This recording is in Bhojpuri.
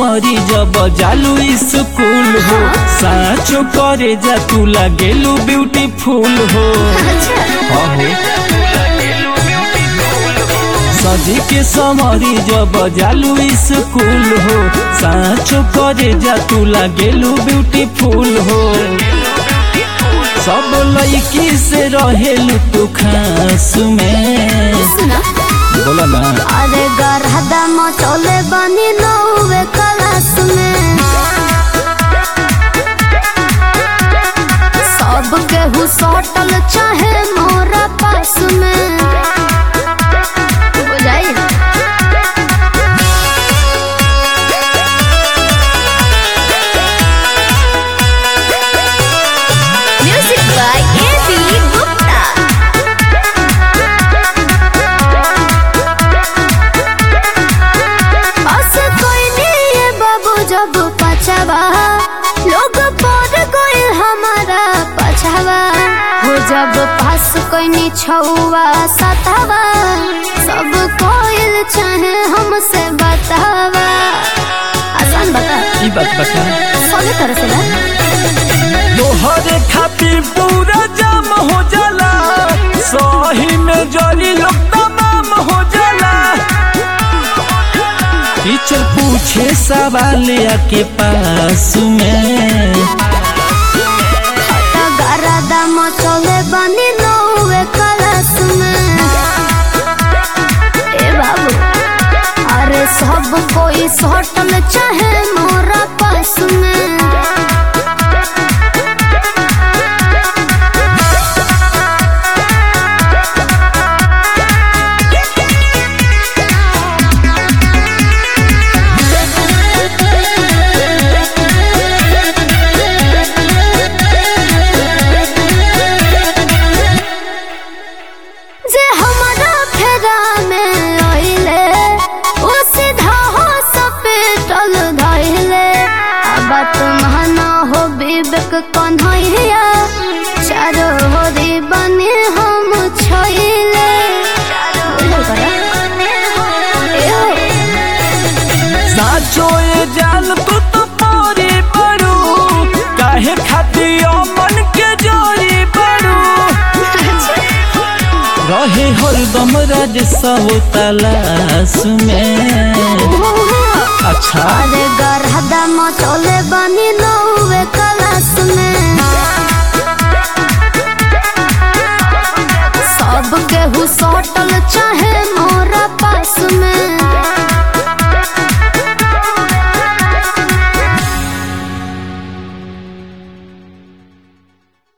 समरी जब जालू स्कूल हो साचो करे जा तू लागेलू ब्यूटीफुल हो हाँ हो सजी के समरी जब जालू स्कूल हो साचो करे जा तू लागेलू ब्यूटीफुल हो सब लड़की से रहेलू तू खास में सुना बोला ना अरे गरहदा मचोले बनी नौवे क्लास में सब केहू सटल चाहे मोरा पास में बुझाई music by A B Gupta बस कोई नहीं है बाबू जब पछावा लोग पर कोई हमारा पछावा हो जब पास कोई नहीं छुआ सतावा सब कोई चाहे हमसे बतावा आसान बता ई बात बता सभी तरह से ना तोहरे खातिर पूरा जाम हो जाला सही में जली लोग तमाम हो जाला टीचर पूछे सवाल आके पास में गरदा मचले बनी नौवे क्लास में ए बाबू अरे सब कोई सटल चाहे मोरा पास में जे हमारा फेरा में आइले ओ सीधा हो सपेटल धइले अब तुम्हाना हो विवेक कन्हैया चारो होरी बने हम छइले साचो ये जाल तू तो पारी बड़ू काहे खातिर मन के जोरी बड़ू रहे हरदम राज सब तलाश में अच्छा अरे गरहदा मचोले बनी नौवे